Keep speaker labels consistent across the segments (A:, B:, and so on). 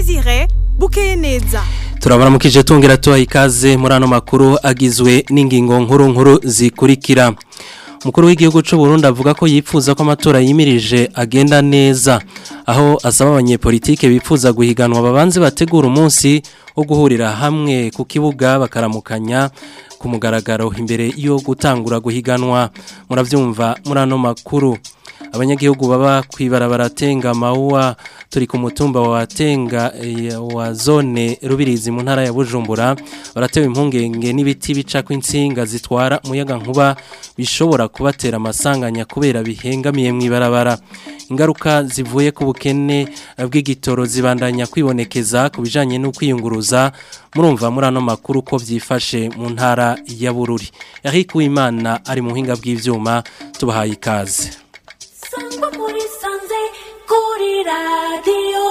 A: Desire bukeye neza
B: turabaramukije tongera tuha ikaze muri ano makuru agizwe n'ingingo nkuru nkuru zikurikira umukuru w'igihugu cy'u Burundi avuga ko yifuza ko amatora yimirije agenda neza aho asaba abanyepolitike bifuza guhiganwa babanze bategura umunsi wo guhurira hamwe ku kibuga bakaramukanya ku mugaragaro imbere yo gutangura guhiganwa murabyumva muri ano makuru abanyagihugu baba kwibarabara tenga mawuwa turi ku mutumba wa tenga wa zone rubirizi mu ntara ya bujumbura baratewe impungenge n'ibiti bica kw'insinga zitwara umuyaga nkuba bishobora kubatera amasanganya kubera bihengamiye mu ibarabara ingaruka zivuye ku bukene bw'igitoro zibandanya kwibonekeza ku bijyanye no kwiyunguruza murumva muri ano makuru ko byifashe mu ntara ya bururi yahikuwe imana ari mu buhinga bw'ibyuma tubahaye ikaze
C: sangwa muri sanze kuri radiyo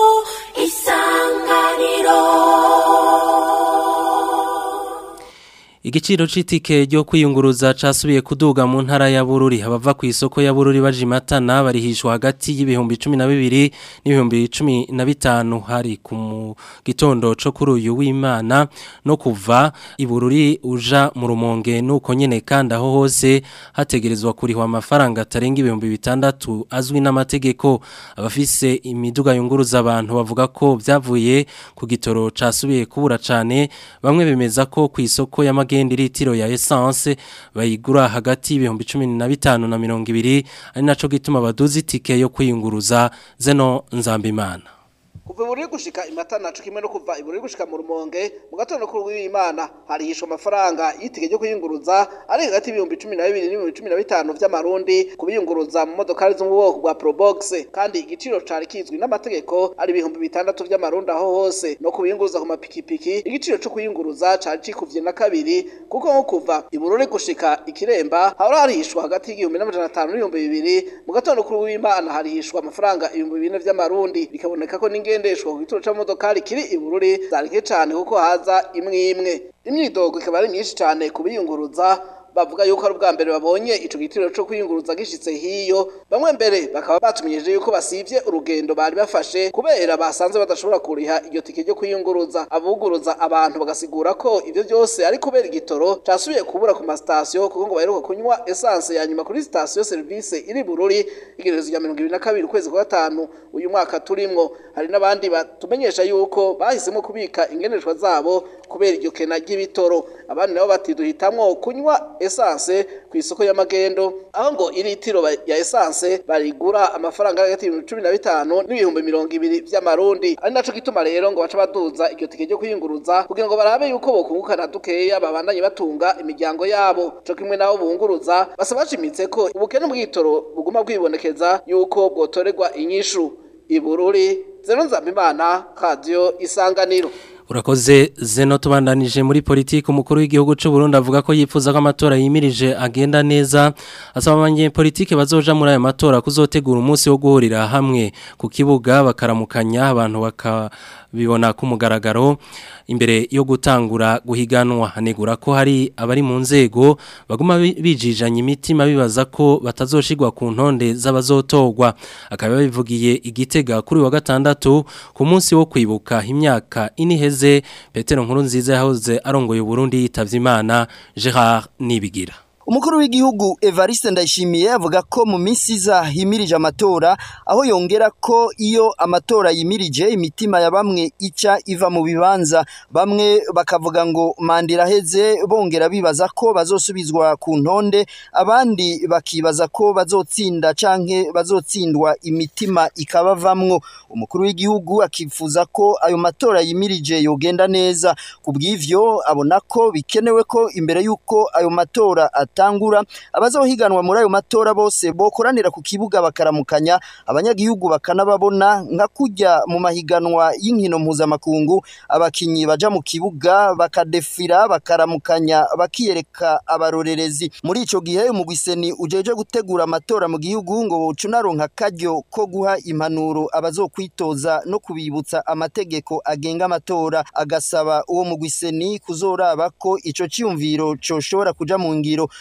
C: isanganiro
B: Igiciro c'itike ryo kwiyunguruza casubiye kuduga mu ntara ya Bururi abava ku isoko ya Bururi baje matana barihishwa hagati y'ibihumbi 12 n'ibihumbi 15 hari ku gitondo co kuri uyu w'Imana no kuva ibururi uja mu rumonge nuko nyene kandi aho hose hategerezwa kurihwa amafaranga atarenga ibihumbi bitandatu azwi n'amategeko abafise imiduga yunguruza abantu bavuga ko byavuye ku gitoro casubiye kubura cane bamwe bemeza ko ku isoko ya magende litiro ya essence bayigura hagati y'ibihumbi 15 na 20 ari naco gituma baduzi itike yo kwiyunguruza zeno nzambimana
D: kuva iburi gushika imatana co kimwe no kuva iburi gushika mu rumonge mu gatondo kuri w'Imana harihishwa amafaranga y'itike ryo kuyunguruza ari hagati y'ibihumbi 12 n'ibihumbi 15 vy'amarundi kubiyunguruza mu modokari zo mu bwoko bwa Probox kandi igiciro cari kizwi n'amategeko ari ibihumbi bitandatu vy'amarundi aho hose no kubiyunguruza ku mapikipiki igiciro co kuyunguruza cari cikuvye na kabiri kuko nko kuva ibururi gushika ikiremba hahora harihishwa hagati y'igihumbi n'amajana atanu n'ibihumbi bibiri mu gatondo kuri w'Imana harihishwa amafaranga ibihumbi bine vy'amarundi bikaboneka ko n'inge ngendeshwa ku gituro c'amodokari kiri ibururi zarike cane kuko haza imwe imwe imyidogo ikaba ari myinshi cane kubiyunguruza bavuga yuko ari ubwa mbere babonye ico gitiro co kwiyunguruza gishitse hiyo bamwe mbere bakaba batumenyesheje yuko basivye urugendo bari bafashe kubera basanze badashobora kuriha iryo tike ryo kwiyunguruza abuguruza abantu bagasigura ko ivyo byose ari kubera igitoro casubiye kubura ku masitasiyo kuko ngo baheruka kunywa essence ya nyuma kuri sitasiyo service iri bururi igerezo rya mirongo ibiri na kabiri ukwezi kwa gatanu uyu mwaka turimwo hari n'abandi batumenyesha yuko bahisemo kubika ingendeshwa zabo kubera iryo kena ry'ibitoro abandi nabo bati duhitamwo kunywa essence ku isoko y'amagendo aho ngo iritiro ya essence barigura amafaranga hagati y'ibihumbi cumi na bitanu n'ibihumbi mirongo ibiri vy'amarundi ari naco gituma rero ngo baca baduza iryo tike ryo kwiyunguruza kugira ngo barabe yuko bokungukana dukeya babandanye batunga imiryango yabo co kimwe nabo bunguruza basaba bashimitse ko ubukene bw'itoro buguma bwibonekeza yuko bwotorerwa inyishu ibururi zero nzambimana radio isanganiro
B: Urakoze zeno tubandanije muri politiki umukuru w'igihugu cy'u Burundi avuga ko yifuza ko amatora yimirije agenda neza asaba abanyepolitike bazoja muri aya matora kuzotegura umunsi wo guhurira hamwe ku kibuga bakaramukanya abantu bakabibona ku mugaragaro imbere yo gutangura guhiganwa hanegura ko hari abari mu nzego baguma bijijanya imitima bibaza ko batazoshigwa ku ntonde z'abazotogwa akaba bivugiye igitega kuri wa gatandatu ku munsi wo kwibuka imyaka iniheze Petero nkuru nziza yahoze arongoye Burundi yitavye Imana Gerard Nibigira
E: Umukuru w'igihugu Evariste Ndayishimiye avuga ko mu minsi iza himirije amatora aho yongera ko iyo amatora yimirije imitima ya bamwe ica iva mu bibanza bamwe bakavuga ngo mandira heze bongera bibaza ko bazosubizwa ku ntonde abandi bakibaza ko bazotsinda canke bazotsindwa imitima ikabavamwo umukuru w'igihugu akifuza ko ayo matora yimirije yogenda neza kubw'ivyo abona ko bikenewe ko imbere y'uko ayo matora atangura abazohiganwa muri ayo matora bose bokoranira ku kibuga bakaramukanya abanyagihugu bakanababona nka kujya mu mahiganwa y'inkino mpuzamakungu abakinyi baja mu kibuga bakadefira bakaramukanya bakiyereka abarorerezi muri ico gihe umugwiseni ujeje gutegura amatora mu gihugu ngo ucunaronka karyo ko guha impanuro abazokwitoza no kubibutsa amategeko agenga amatora agasaba uwo mugwiseni kuzoraba ko ico ciyumviro coshobora kuja mu ngiro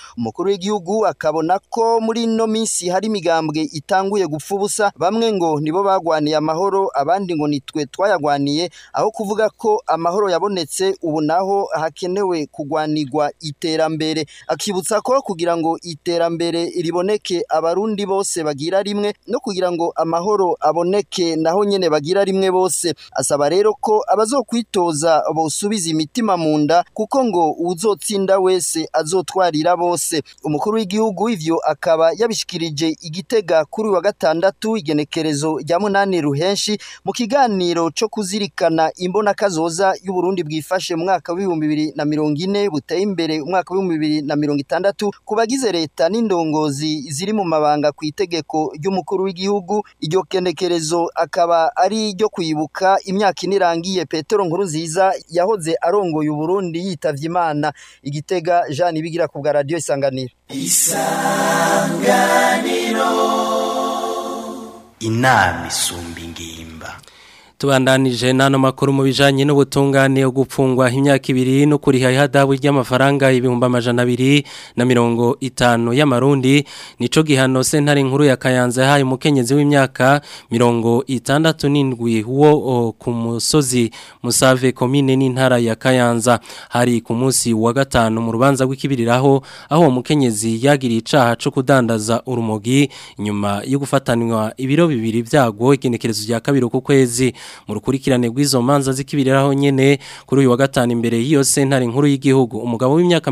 E: umukuru w'igihugu akabona ko muri ino minsi hari imigambwe itanguye gupfa ubusa bamwe ngo nibo bagwaniye amahoro abandi ngo nitwe twayagwaniye aho kuvuga ko amahoro yabonetse ubu naho hakenewe kugwanirwa iterambere akibutsa ko kugira ngo iterambere riboneke abarundi bose bagira rimwe no kugira ngo amahoro aboneke naho nyene bagira rimwe bose asaba rero ko abazokwitoza bosubiza imitima mu nda kuko ngo uwuzotsinda wese azotwarira bose umukuru w'igihugu ivyo akaba yabishikirije igitega kuri wa gatandatu igenekerezo rya munani ruhenshi mu kiganiro co kuzirikana imbona kazoza y'uburundi bwifashe mu mwaka w'ibihumbi bibiri na mirongo ine buteye imbere umwaka w'ibihumbi bibiri na mirongo itandatu ku bagize leta n'indongozi ziri mu mabanga ku itegeko ry'umukuru w'igihugu iryo kenekerezo akaba ari iryo kwibuka imyaka ine irangiye petero nkuru nziza yahoze arongoye uburundi yitavye imana igitega jean ibigira ku bwa radiyo isanganiro
F: inama isumba ingimba
B: tubandanije n'ano makuru mu bijanye n'ubutungane yo gupfungwa imyaka ibiri no kuriha ihadabu ry'amafaranga ibihumbi amajana abiri na mirongo itanu y'amarundi nico gihano sentare nkuru ya Kayanza yahaye umukenyezi w'imyaka mirongo itandatu n'indwi wo o, ku musozi Musave komine n'intara ya Kayanza hari ku munsi wa gatanu mu rubanza rw'ikibiriraho aho uwo mukenyezi yagiriye icaha co kudandaza urumogi nyuma yo gufatanwa ibiro bibiri vyago igenekerezo rya kabiri ku kwezi mu rukurikirane rw'izo manza zikibiriraho nyene kuri uyu wa gatanu imbere y'iyo sentare nkuru y'igihugu umugabo w'imyaka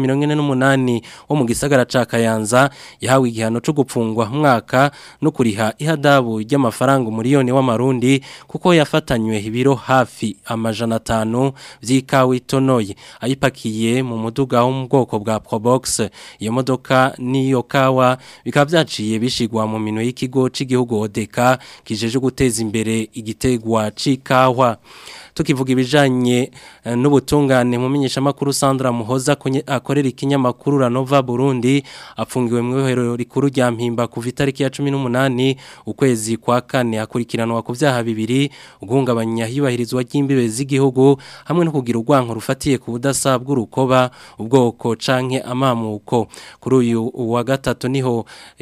B: 48 wo mu gisagara ca Kayanza yahawe igihano cyo gupfungwa mwaka no kuriha ihadabu ry'amafaranga umuriyoni w'amarundi kuko yafatanywe ibiro hafi amajana 5 vy'ikawa itonoye ayipakiye mu muduga wo mu bwoko bwa Probox iyo modoka niyo kawa bikaba byaciye bishigwa mu mino y'ikigo c'igihugu Odeka kijeje guteza imbere igitegwa chikawa tukivuga ibijanye eh, n'ubutungane mu menyesha makuru Sandra Muhoza kunye- akorera ikinyamakuru Ranova Burundi apfungiwe mu ihero rikuru rya mpimba kuva itariki ya 18 ukwezi kwa kane akurikiranwa ku vyaha bibiri uguhungabanya hibahirizwa ry'imbibe z'igihugu hamwe no kugira urwanko rufatiye ku budasa bw'urukoba ubwoko canke amamuko kuri uyu wa gatatu niho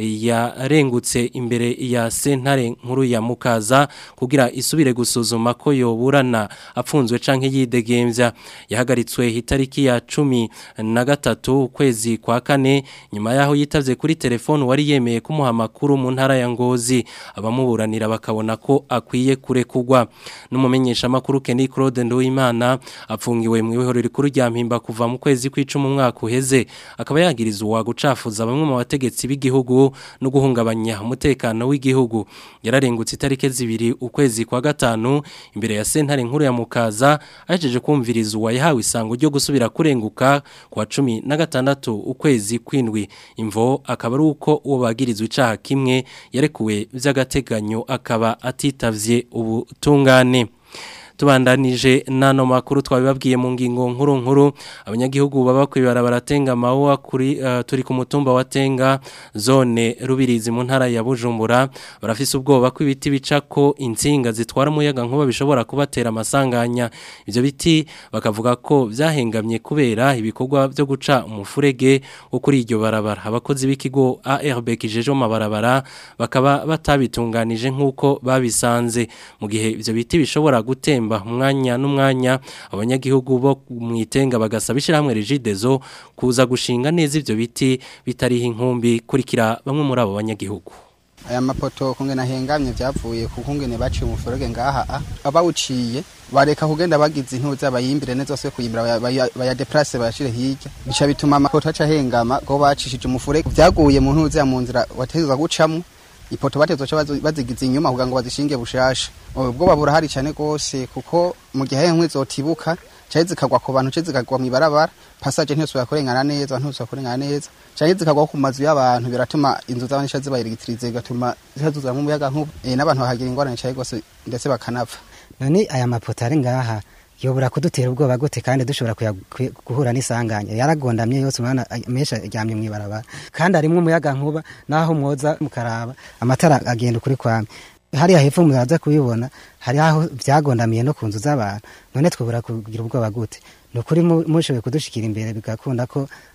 B: yarengutse imbere ya sentare nkuru ya Mukaza kugira isubire gusuzuma ko yoburana apfunzwe canke yidegemvya yahagaritswe itariki ya cumi na gatatu ukwezi kwa kane nyuma yaho yitavye kuri telefone wari yemeye kumuha amakuru mu ntara ya Ngozi abamuburanira bakabona ko akwiye kurekugwa n'umumenyesha makuru Kenny Claude Nduwimana apfungiwe mu ihoro rikuru rya mpimba kuva mu kwezi kw'icumi umwaka uheze akaba yagirizwa gucafuza bamwe mu bategetsi b'igihugu no guhungabanya umutekano w'igihugu yararengutse itariki zibiri ukwezi kwa gatanu imbere ya sentare nkuru ya Mukaza ahejeje kumvirizwa yahawe isango ryo gusubira kurenguka kwa cumi na gatandatu ukwezi kwindwi imvo akaba ari uko uwo bagirizwa icaha kimwe yarekuwe vy'agateganyo akaba atitavye ubutungane tubandanije nano makuru twabibabwiye mu ngingo nkuru nkuru abanyagihugu baba kwibara baratenga mawa kuri uh, turi ku mutumba wa Tenga zone rubirizi mu ntara ya Bujumbura barafise ubwoba ko ibiti bicako insinga zitwara umuyaga nkuba bishobora kubatera amasanganya ivyo biti bakavuga ko vyahengamye kubera ibikorwa byo guca umufurege wo kuri iryo barabara abakozi b'ikigo ARB kijeje mu mabarabara bakaba batabitunganije nkuko babisanze mu gihe ivyo biti bishobora gutemba umwanya n'umwanya abanyagihugu bo mwitenga bagasaba ishyirahamwe rigidezo kuza gushinga neza ivyo biti bitariho inkumbi kurikira bamwe muri abo banyagihugu
G: aya mapoto kungena hengamye vyavuye ku kungene baciye umufurege ngaha a abawuciye bareka kugenda bagize intuza bayimbire neza zose kuyimbira bayadeplace bayashire hirya bica bituma amapoto aca hengama go bacishije umufurege vyaguye mu ntuza ya mu nzira wategezwa gucamwo ipoto batezoca bazigiza inyuma kugira ngo bazishinge bushasha ubwoba burahari cyane rwose kuko mu gihe inkwi zotibuka cyari zikagwa ku bantu cyari zikagwa mu ibarabara passage ntiyosubira kurengana neza ntiyosubira kurengana neza cyari zikagwa ku mazu y'abantu biratuma inzu z'abantu zica zibayirigitiriza bigatuma zihazuzura nk'umuyaga nkuba e, n'abantu bahagira ingorane cyane rwose ndetse bakanapfa
H: none aya mapoto ari ngaha yobora kudutera ubwoba gute kandi dushobora guhura n'isanganya yaragondamye yose umwana menshi aryamye mu ibarabara kandi harimo umuyaga nkuba naho mwoza mukaraba amatara agenda ukuri kwame hariya hepfo muraza kubibona hari aho byagondamiye no ku nzu z'abantu none twobora kugira ubwoba gute ni ukuri mushoboye kudushikira imbere bigakunda ko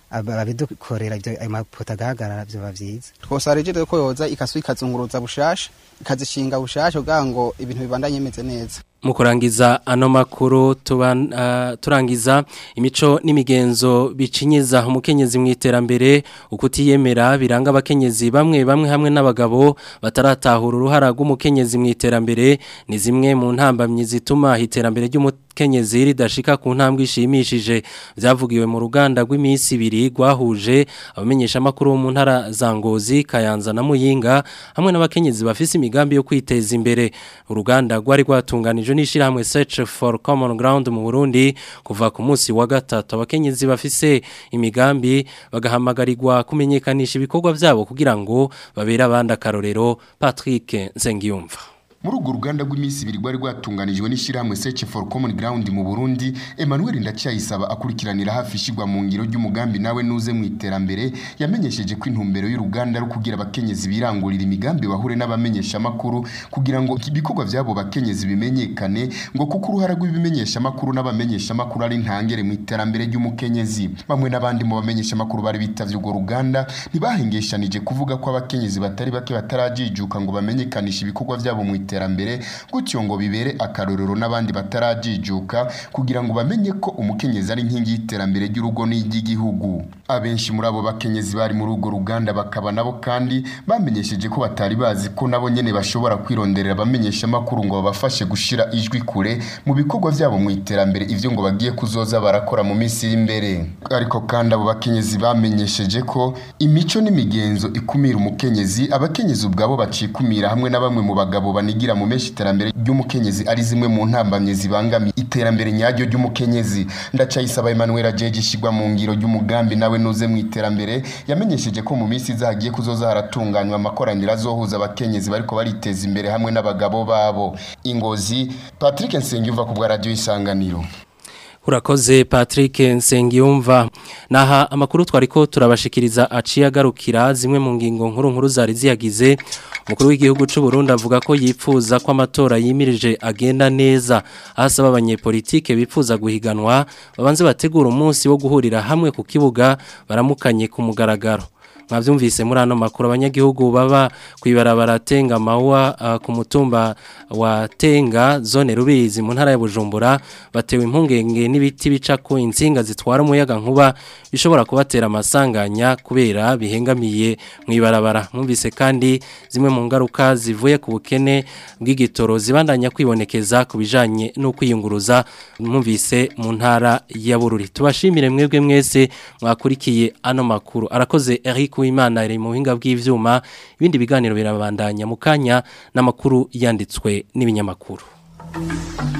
H: aba- ababidukorera ivyo ayo mapoto agahagarara vyoba vyiza
G: twosaba rigide ko yoza ikasu ikazunguruza bushasha ikazishinga bushasha kugira ngo ibintu bibandanye bimeze neza
B: mu kurangiza ano makuru tuban- ah, turangiza imico n'imigenzo bicinyiza umukenyezi mu iterambere ukutiyemera biranga abakenyezi bamwe bamwe hamwe n'abagabo bataratahura uruhara rw'umukenyezi mu iterambere ni zimwe mu ntambamyi zituma iterambere ry'umukenyezi ridashika ku ntambwe ishimishije byavugiwe mu ruganda rw'iminsi ibiri rwahuje abamenyeshamakuru bo mu ntara za Ngozi Kayanza na Muyinga hamwe n'abakenyezi bafise imigambi yo kwiteza imbere uruganda rwari rwatunganijwe n'ishirahamwe Search for Common Ground mu Burundi kuva ku munsi wa gatatu abakenyezi bafise imigambi bagahamagarirwa kumenyekanisha ibikorwa byabo kugira ngo babere abandi akarorero Patrick Nsengiyumva
I: muri urwo ruganda rw'iminsi ibiri rwari rwatunganijwe n'ishyirahamwe search for common ground mu burundi emmanuel ndacyayisaba akurikiranira hafi ishyirwa mu ngiro ry'umugambi nawe nuze mu iterambere yamenyesheje ko intumbero y'uruganda ari ukugira abakenyezi birangurira imigambi bahure n'abamenyeshamakuru kugira ngo ibikorwa by'abo bakenyezi bimenyekane ngo kuko uruhara rw'ibimenyeshamakuru n'abamenyeshamakuru ari ntangere mu iterambere ry'umukenyezi bamwe n'abandi mu bamenyeshamakuru bari bitavye urwo ruganda ntibahengeshanije kuvuga ko abakenyezi batari bake batarajijuka ngo bamenyekanishe ibikorwa byabo mu iterambere gutyo ngo bibere akarorero n'abandi batarajijuka kugira ngo bamenye ko umukenyezi ari inkingi y'iterambere ry'urugo n'iry'igihugu abenshi muri abo bakenyezi bari muri urwo ruganda bakaba nabo kandi bamenyesheje ko batari bazi ko nabo nyene bashobora kwironderera abamenyeshamakuru ngo babafashe gushira ijwi kure mu bikorwa byabo mu iterambere ivyo ngo bagiye kuzoza barakora mu minsi iri imbere ariko kandi abo bakenyezi bamenyesheje ko imico n'imigenzo ikumira umukenyezi abakenyezi ubwabo bacikumira hamwe na bamwe mu bagabo banigira mu menshi iterambere ry'umukenyezi ari zimwe mu ntambamye zibangamiye iterambere nyaryo ry'umukenyezi ndacayisaba Emmanuel Ajeje ishigwa mu ngiro ry'umugambi nawe nuze mu iterambere yamenyesheje ko mu minsi izagiye kuzoza haratunganywa amakoraniro azohuza abakenyezi bariko bariteza imbere hamwe n'abagabo babo ingozi Patrick Nsengiyumva ku bwa radio isanganiro
B: Urakoze Patrick Nsengiyumva naha amakuru twariko turabashikiriza aciye agarukira zimwe mu ngingo nkuru nkuru zari ziyagize umukuru w'igihugu cy'u Burundi avuga ko yipfuza ko amatora yimirije agenda neza ahasaba abanyepolitike bipfuza guhiganwa babanze bategura umunsi wo guhurira hamwe ku kibuga baramukanye ku mugaragaro mwabyumvise muri ano makuru abanyagihugu baba kwibarabara tenga mawa uh, ku mutumba wa tenga zone rubizi mu ntara ya Bujumbura batewe impungenge n'ibiti bica ko insinga zitwara umuyaga nkuba bishobora kubatera amasanganya kubera bihengamiye mu ibarabara mwumvise kandi zimwe mu ngaruka zivuye ku bukene bw'igitoro zibandanya kwibonekeza ku bijanye no kwiyunguruza mwumvise mu ntara ya Bururi tubashimire mwebwe mwese mwakurikiye ano makuru arakoze Eric Uwimana ari mu buhinga bw'ivyuma ibindi biganiro birabandanya mu kanya n'amakuru yanditswe n'ibinyamakuru